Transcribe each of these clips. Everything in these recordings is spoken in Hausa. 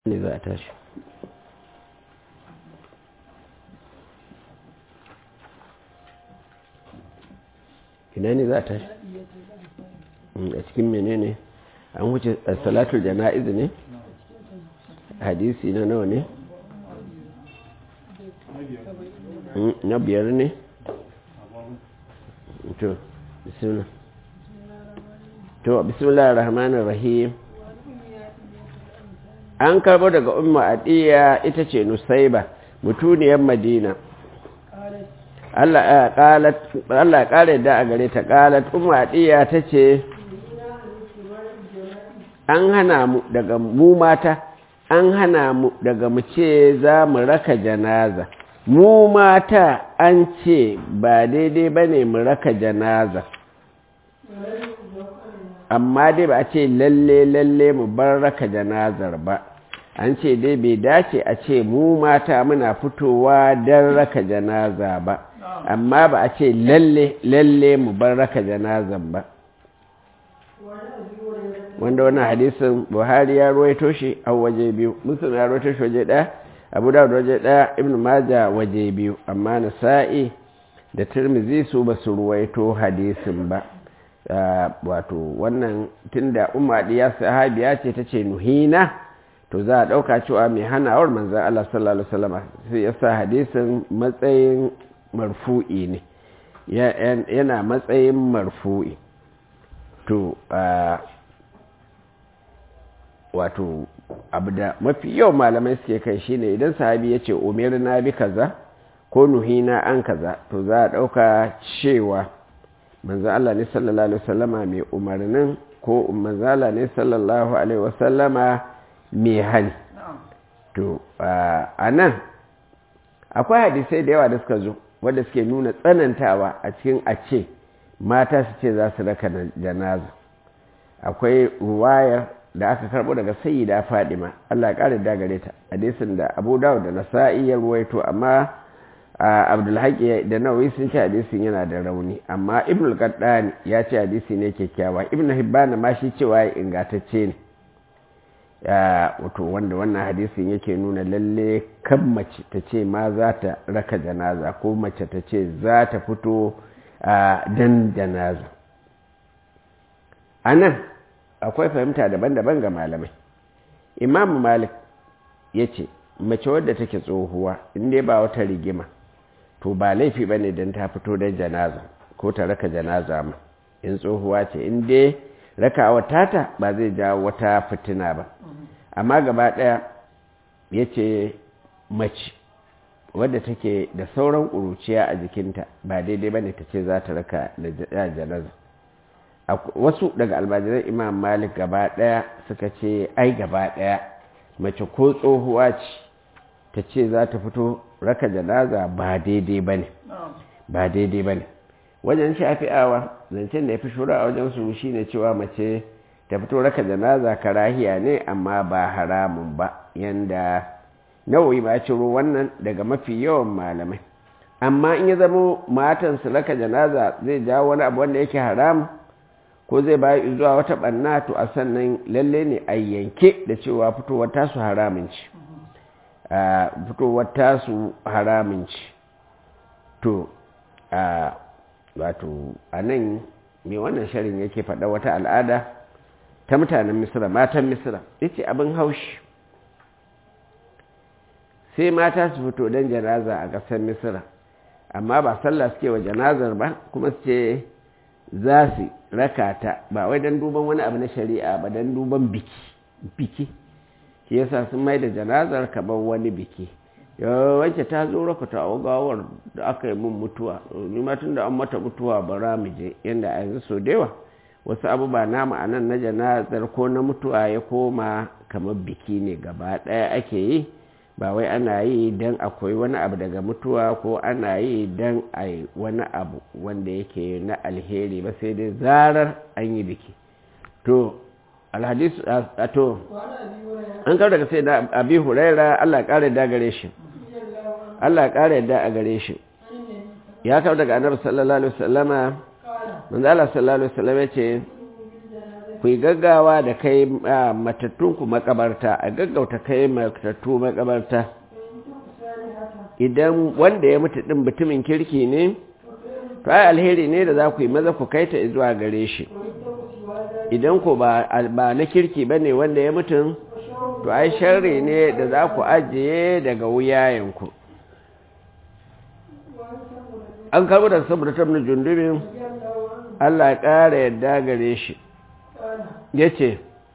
ne za a tashi ina ne za a tashi a cikin menene an wuce salatul jana'iz ne hadisi na nawa ne na biyar ne to bismillah to bismillah rahmanir rahim an karbo daga umma adiya ita ce nusaiba mutuniyar madina Allah ya ƙara yadda a gare ta ƙalat umma adiya ta ce an hana mu daga mu mata an hana mu daga mu ce za mu raka janaza mu mata an ce ba daidai ba ne mu raka janaza amma dai ba a ce lalle lalle mu bar raka janazar ba an ce dai bai dace a ce mu mata muna fitowa don raka janaza ba amma ba a ce lalle lalle mu bar raka janazan ba wanda wannan hadisin buhari ya ruwaito shi a waje biyu musulun ya ruwaito shi waje ɗaya abu da waje ɗaya ibn maja waje biyu amma nasa'i da tirmizi su ba su ruwaito hadisin ba wato wannan tunda umma ya sahabiya ce ta ce nuhina to za a ɗauka cewa mai hanawar manzan Allah sallallahu Alaihi wasallama sai ya sa hadisin matsayin marfu'i ne yana matsayin marfu'i to wato abu da mafi yau malamai suke kai shine idan sahabi ya ce umar na bi kaza ko nuhina an kaza to za a ɗauka cewa manzan Allah ne sallallahu Alaihi wasallama mai umarnin ko manzan Allah ne sallallahu Alaihi wasallama mai hali to a nan akwai hadisai da yawa da suka zo wadda suke nuna tsanantawa a cikin a ce mata su ce za su raka janaza akwai ruwayar da aka karbo daga sayyida fadima Allah ya kare da gare ta hadisin da Abu Dawud da Nasa'i ya ruwaito amma Abdulhaqi da Nawawi sun ce hadisin yana da rauni amma Ibn al-Qaddani ya ce hadisi ne kyakkyawa Ibn Hibban ma shi cewa ya ingantacce ne wato wanda wannan hadisin yake nuna lalle kan mace ta ce ma za ta raka janaza ko mace ta ce za ta fito dan janaza a nan akwai fahimta daban-daban ga malamai imamu malik ya ce mace wadda take tsohuwa inda ba wata rigima to ba laifi ba ne don ta fito don janaza ko ta raka janaza ma in tsohuwa ce inda rakawa tata ba zai jawo wata fitina ba amma gaba ɗaya ya ce mace wadda take da sauran ƙuruciya a jikinta ba daidai ba ne ta ce za ta raka da janaza wasu daga almajiran imam malik gaba ɗaya suka ce ai gaba ɗaya mace ko tsohuwa ce ta ce za ta fito raka janaza ba daidai ba ne ba daidai ba ne wajen shafi'awa zancen da ya fi shura a wajen su shine cewa mace ta fito raka janaza karahiya ne amma ba haramun ba yanda nawayi ba ciro wannan daga mafi yawan malamai amma in ya zama matan su raka janaza zai jawo wani abu wanda yake haram ko zai bayi zuwa wata banna to a sannan lalle ne a yanke da cewa fitowar tasu haramun ci fitowar tasu haramun ci to wato a nan mai wannan sharin yake faɗa wata al'ada ta mutanen misira matan misira yace abin haushi sai mata su fito don janaza a ƙasar misira amma ba sallah suke wa janazar ba kuma su ce za su raka ta ba wai don duban wani abu na shari'a ba don duban biki biki shi yasa sun mai da janazar kamar wani biki wacce ta zo raka ta gawar da aka yi mun mutuwa nima tun da an mata mutuwa bara mu je yadda a yanzu so da yawa wasu abubuwa namu a nan na janazar ko na mutuwa ya koma kamar biki ne gaba ɗaya ake yi ba wai ana yi don akwai wani abu daga mutuwa ko ana yi don a yi wani abu wanda yake na alheri ba sai dai zarar an yi biki to alhadis a to an kawo daga sai da abi huraira allah ƙara da gare shi Allah ƙara yadda a gare shi ya kawo daga annabi sallallahu alaihi wasallama manzo Allah sallallahu alaihi wasallama ce ku yi gaggawa da kai matattunku makabarta a gaggauta kai matattu makabarta idan wanda ya mutu ɗin mutumin kirki ne to ai alheri ne da za ku yi maza ku kai ta zuwa gare shi idan ku ba na kirki ba ne wanda ya mutu to ai sharri ne da za ku ajiye daga wuyayenku an karbi da saboda tabin jundubin Allah ya ƙara yadda gare shi ya ce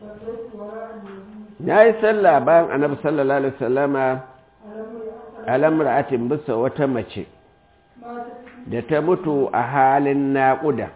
ya yi sallah bayan annabi sallallahu alaihi wasallama alamra'atin bisa wata mace da ta mutu a halin naƙuda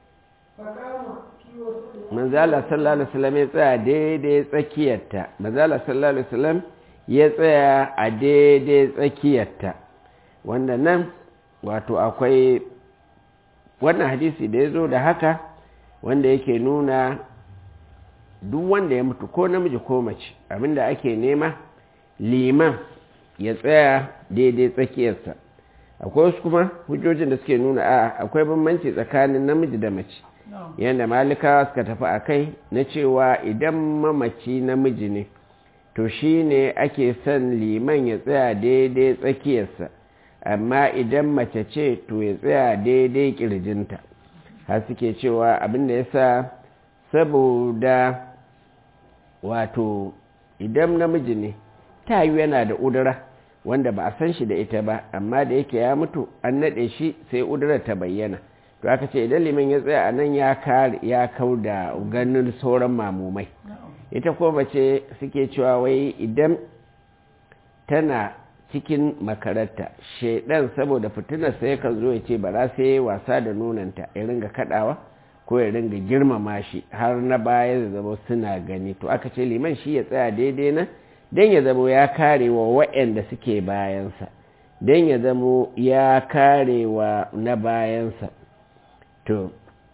manzala sallallahu alaihi wasallam ya tsaya daidai tsakiyarta manzala sallallahu alaihi wasallam ya tsaya a daidai tsakiyarta wanda nan wato akwai wannan hadisi da ya zo da haka wanda yake nuna duk wanda ya mutu ko namiji ko mace abinda ake nema liman ya tsaya daidai tsakiyarsa akwai wasu kuma hujjojin da suke nuna a akwai bambanci tsakanin namiji da mace yadda malikawa suka tafi a kai na cewa idan mamaci namiji ne to shi ne ake son liman ya tsaya daidai tsakiyarsa amma idan mace ce to ya tsaya daidai kirjinta har suke cewa abinda ya sa saboda wato idan namiji ne ta yi yana da udura wanda ba a san shi da ita ba amma da yake ya mutu an naɗe shi sai udurar ta bayyana to aka ce idan liman ya tsaya a nan ya kau da ganin sauran mamumai ita ko mace suke cewa wai idan tana cikin makararta shaidan saboda fitinar sai kan zo ya ce bara sai wasa da nonanta ya ringa kadawa ko ya ringa girmama shi har na baya da zama suna gani to aka ce liman shi ya tsaya daidai na don ya zamo ya kare wa waɗanda suke bayansa don ya zamo ya kare wa na bayansa to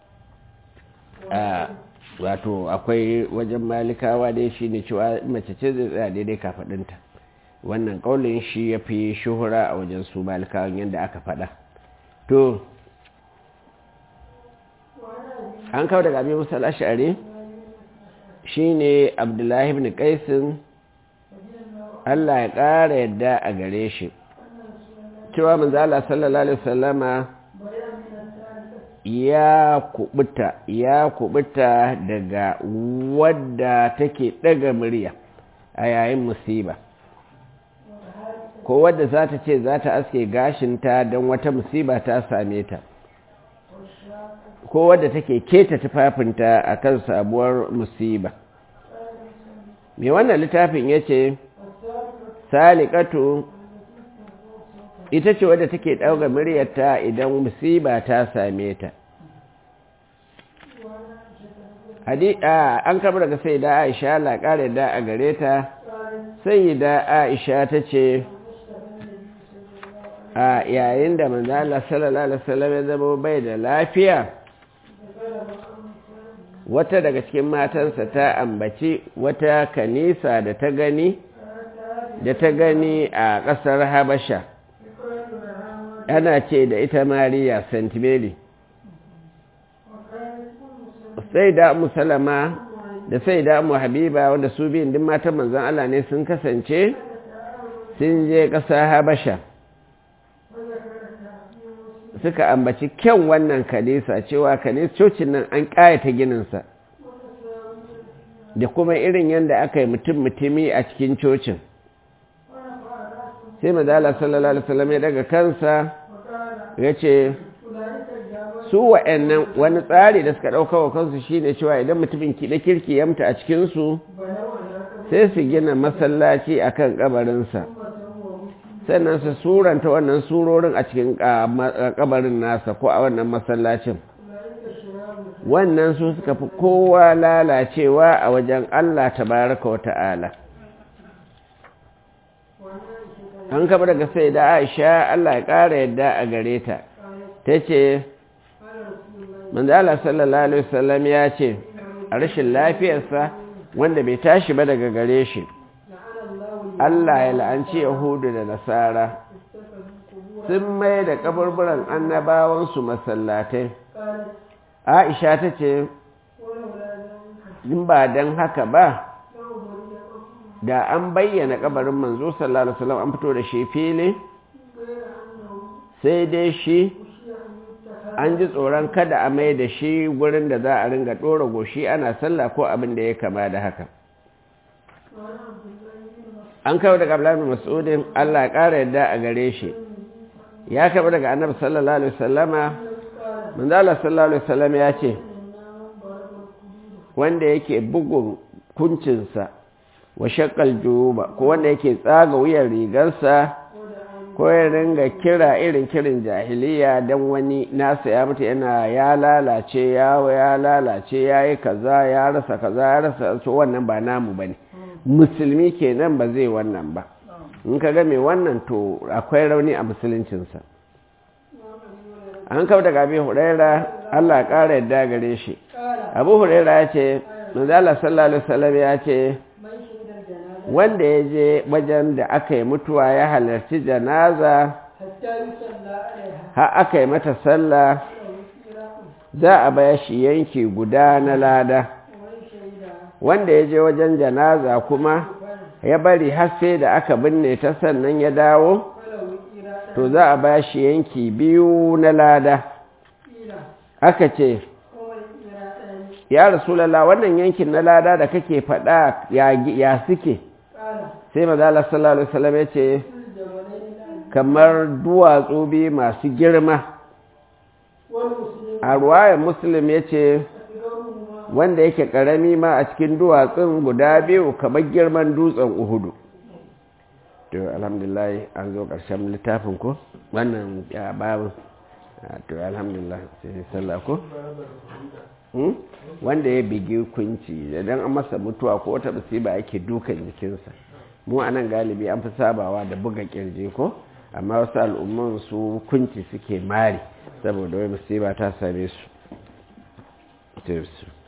wato akwai wajen malikawa dai shi ne cewa mace ce zai tsaya daidai kafaɗinta wannan ƙaunin shi ya fi shuhura a wajen su malikawan yadda aka faɗa to an kawo daga abin musala shari shi ne abdullahi ibn qaisin allah ya ƙara yadda a gare shi cewa manzala sallallahu alaihi wasallama ya kubuta ya kubuta daga wadda take daga murya a yayin musiba ko wadda za ta ce za ta aske gashinta don wata musiba ta same ta ko wadda take keta tufafinta a kan sabuwar musiba mai wannan littafin ya ce salikatu ita ce wadda take ɗauga muryarta idan musiba ta same ta an kama daga sai da aisha laƙarar da a gare ta sai da aisha ta ce a yayin da manzala sallallahu alaihi wasallam ya zama bai da lafiya wata daga cikin matansa ta ambaci wata kanisa da ta gani da ta gani a ƙasar habasha ana ce da ita mariya st mary sai da musalama da sai da mu habiba wanda su biyun din matan manzan Allah ne sun kasance sun je ƙasa habasha suka ambaci kyan wannan kanisa cewa kanis cocin nan an ƙayata gininsa da kuma irin yadda aka yi mutum-mutumi a cikin cocin sai mazala sallallahu alaihi wasallam ya daga kansa ya ce su wa'annan wani tsari da suka ɗauka wa kansu shine cewa idan mutumin kiɗa kirki ya mutu a cikinsu sai su gina masallaci a kan ƙabarinsa sannan su suranta wannan surorin a cikin ƙabarin nasa ko a wannan masallacin wannan su suka fi kowa lalacewa a wajen Allah tabaraka wa ta'ala an kaba daga sai da aisha Allah ya ƙara yadda a gare ta ta ce manzala sallallahu alaihi wasallam ya ce a rashin lafiyarsa wanda bai tashi ba daga gare shi Allah ya la'anci yahudu da nasara sun mai da kaburburan annabawansu masallatai aisha ta ce in ba don haka ba da an bayyana kabarin manzo sallallahu alaihi wasallam an fito da shi fili sai dai shi an ji tsoron kada a mai da shi gurin da za a ringa ɗora goshi ana sallah ko abin da ya kama da haka an kawo daga abdullahi mas'udin Allah ƙara yadda a gare shi ya kawo daga annabi sallallahu alaihi wasallama manzo Allah sallallahu alaihi wasallam ya ce wanda yake bugun kuncinsa wa shaqqal juba ko wanda yake tsaga wuyan rigarsa ko ya ringa kira irin kirin jahiliya dan wani nasa ya mutu yana ya lalace ya ya lalace yayi kaza ya rasa kaza ya rasa so wannan ba namu bane musulmi kenan ba zai wannan ba in ka ga mai wannan to akwai rauni a musuluncinsa an kawo daga abin huraira allah ƙara yadda gare shi abu huraira ya ce manzala sallallahu alaihi wasallam ya ce wanda ya je wajen da aka yi mutuwa ya halarci janaza har aka yi mata sallah za a baya shi yanki guda na lada wanda ya je wajen janaza kuma ya bari har sai da aka binne ta sannan ya dawo to za a ba shi yanki biyu na lada aka ce ya rasulallah wannan yankin na lada da kake faɗa ya suke sai mazala sallallahu alaihi wasallam ya ce kamar duwatsu biyu masu girma a ruwayar muslim ya ce wanda yake karami ma a cikin duwatsun guda biyu kamar girman dutsen uhudu to alhamdulillah an zo ƙarshen littafin ko wannan ya babu to alhamdulillah sai sallah ko wanda ya bigi kunci idan an masa mutuwa ko wata musiba yake dukan jikinsa mu a nan galibi an fi sabawa da buga kirji ko amma wasu al'umman su kunci suke mari saboda wai musiba ta same su